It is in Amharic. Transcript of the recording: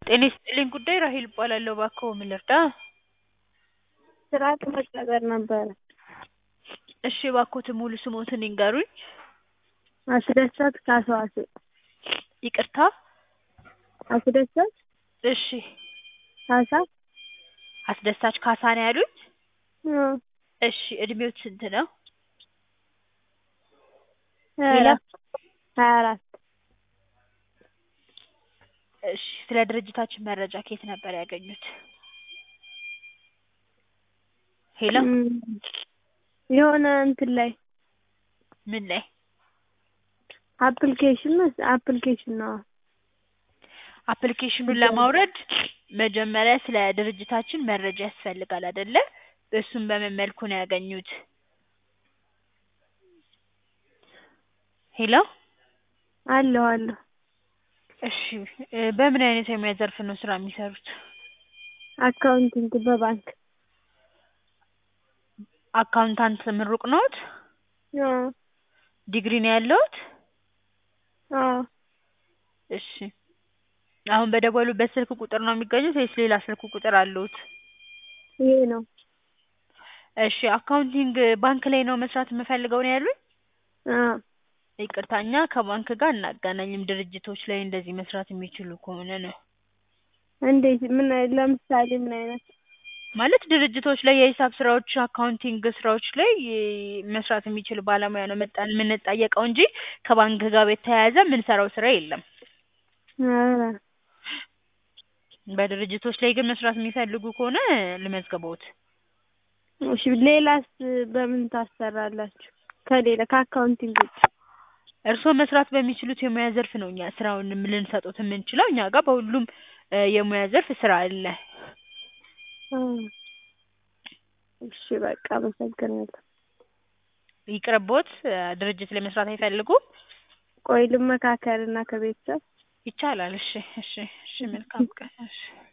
ጤና ይስጥልኝ ጉዳይ ራሔል እባላለሁ። እባክዎ ምን ልርዳ? ስራ ለመቀጠር ነበረ። እሺ እባክዎትን ሙሉ ስምዎትን ይንገሩኝ? አስደሳች ካሳዋሴ። ይቅርታ? አስደሳች እሺ ካሳ አስደሳች ካሳ ነው ያሉኝ? አዎ። እሺ እድሜዎት ስንት ነው? ሀያ ሌላ? አራት ሀያ አራት እሺ ስለ ድርጅታችን መረጃ ከየት ነበር ያገኙት? ሄሎ እም፣ የሆነ እንትን ላይ ምን ላይ? አፕሊኬሽን መስ አፕሊኬሽን ነው። አፕሊኬሽኑን ለማውረድ መጀመሪያ ስለ ድርጅታችን መረጃ ያስፈልጋል አይደለ? እሱን በምን መልኩ ነው ያገኙት? ሄሎ አለሁ አለሁ። እሺ እ በምን አይነት የሙያ ዘርፍ ነው ስራ የሚሰሩት? አካውንቲንግ በባንክ አካውንታንት ምሩቅ ነዎት? አዎ ዲግሪ ነው ያለዎት? አዎ። እሺ አሁን በደወሉበት ስልክ ቁጥር ነው የሚገኙት ወይስ ሌላ ስልክ ቁጥር አለዎት? ይሄ ነው። እሺ አካውንቲንግ ባንክ ላይ ነው መስራት የምፈልገው ነው ያሉኝ? አዎ። ይቅርታ እኛ ከባንክ ጋር አናገናኝም ድርጅቶች ላይ እንደዚህ መስራት የሚችሉ ከሆነ ነው። እንዴት? ምን ለምሳሌ ምን አይነት? ማለት ድርጅቶች ላይ የሂሳብ ስራዎች፣ አካውንቲንግ ስራዎች ላይ መስራት የሚችል ባለሙያ ነው መጣን የምንጠየቀው እንጂ ከባንክ ጋር የተያያዘ የምንሰራው ስራ የለም። ኧረ በድርጅቶች ላይ ግን መስራት የሚፈልጉ ከሆነ ልመዝግቦት። እሺ ሌላስ በምን ታሰራላችሁ? ከሌላ ከአካውንቲንግ ውጭ? እርስዎ መስራት በሚችሉት የሙያ ዘርፍ ነው እኛ ስራውን ልንሰጥዎት የምንችለው። እኛ ጋር በሁሉም እ የሙያ ዘርፍ ስራ አለ። እ እሺ በቃ አመሰግናለሁ። ይቅርብዎት ድርጅት ላይ መስራት አይፈልጉም? ቆይ ልመካከርና ከቤተሰብ ይቻላል። እሺ እሺ እሺ መልካም ቀን። እሺ